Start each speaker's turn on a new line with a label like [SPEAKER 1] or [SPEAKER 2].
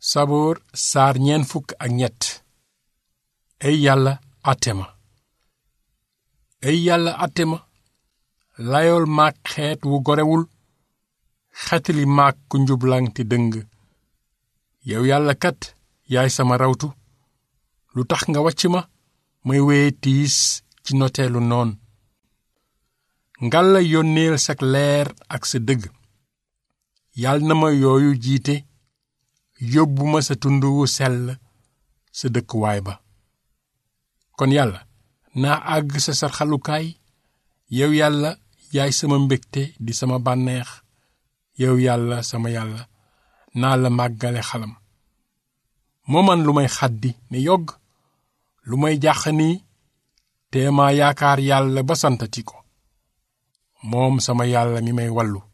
[SPEAKER 1] saboor saar ñeen fukk ak ñett ey yàlla àtte ma ey yàlla àtte ma layool maak xeet wu gorewul xetli maak ku njublaŋ te dëng yow yàlla kat yaay sama rawtu lu tax nga wàcc ma may weye tiis ci noteelu noon ngalla yónneel sak leer ak sa dëgg yàlla na ma yooyu jiite yóbbu ma sa tund wu sell sa dëkkuwaay ba kon yàlla naa àgg sa sarxalukaay yow yàlla yaay sama mbégte di sama bànneex yow yàlla sama yàlla naa la màggale xalam moo man lu may xaddi ne yogg lu may jàq nii te ma yaakaar yàlla ba santati ko moom sama yàlla mi may wallu